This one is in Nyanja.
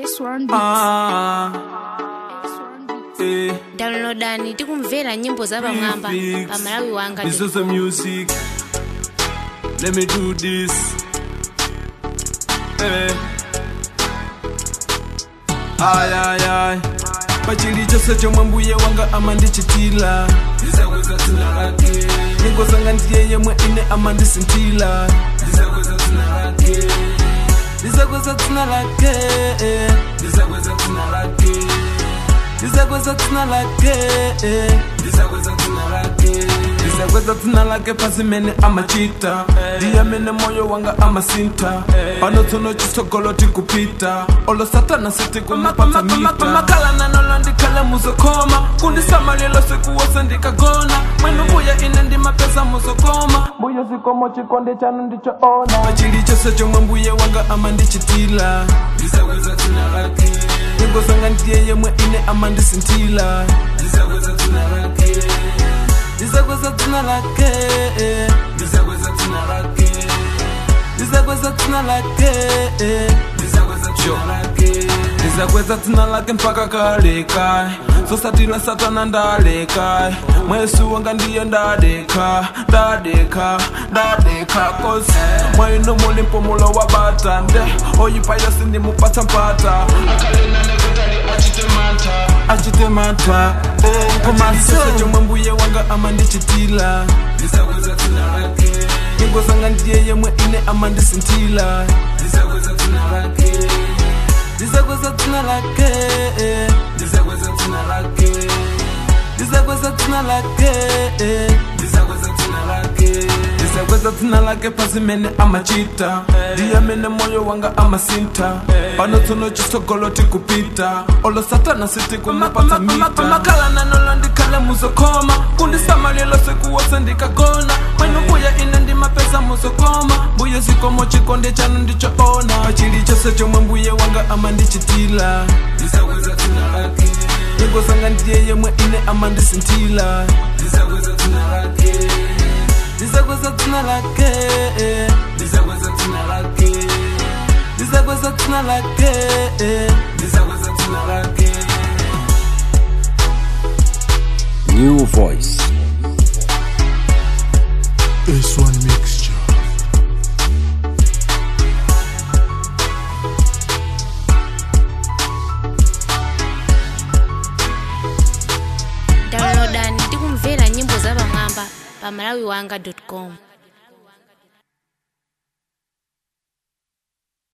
S1 Ah, eh, downloadani tikumvera nyimbo za pamwamba Beats. pa malawi wanga This is the music. Let me do this. Eh. Ay, ay, ay. pachili chose chomwe mbuye wanga amandichitila ndizakweza dzina lake ningosanga ndiye yemwe ine amandisintila ndizakweza dzina lake ndizakweza dzina lake ndizakweza dzina lake ndizakweza dzina lake ndizakweza dzina lake ndizakweza dzina lake pazimene amachita ndiye amene moyo wanga amasinta pano tsono chitsogolo tikupita olo satana sitikumapatsa mita makala nanolo ndikhale muzokoma kundisamalilo sikuwose ndikagona mwenu mbuya ine ndimapesa muzokoma mbuye zikomo chikonde chanu ndichoona pachili chose chomwe mbuye wanga amandichitila ndizakweza dzina lake ningosanga ndiye yemwe ine amandisintila ndizakweza dzina lake ndizakweza dzina lake ndizakweza dzina lake ndizakweza dzina lake ndizakweza dzina lake ndizakweza dzina lake mpaka kaleka sosatila satana ndaleka mwesu wanga ndiye ndadeka ndadeka ndadeka kosi mwaino muli mpumulo wa batande oyipa yose ndimupatsa mpata achite mantha komasese chomwe mbuye wanga amandichitila ndizakweza dzina lake ningosanga ndiye yemwe ine amandisintila ndizakweza dzina lake ndizakweza dzina lake ndizakweza dzina lake ndizakweza dzina lake ndizakweza dzina lake ndizakweza dzina lake pazimene amachita ndiye amene moyo wanga amasinta pano tsono chitsogolo tikupita olo satana sitikumapatsa mita makala nanolo ndikhale muzokoma kundisamalilo sikuwose ndikagona mwenu mbuya ine ndimapesa muzokoma mbuye zikomo chikonde chanu ndichoona pachili chose chomwe mbuye wanga amandichitila ndizakweza dzina lake ningosanga ndiye yemwe ine amandisintila ndizakweza dzina lake ndizakweza dzina lake ndizakweza dzina lake ndizakweza dzina lake ndizakweza dzina lake New voice. S1 Mixture. downloadani tikumvera nyimbo za pamwamba pa malawi wanga com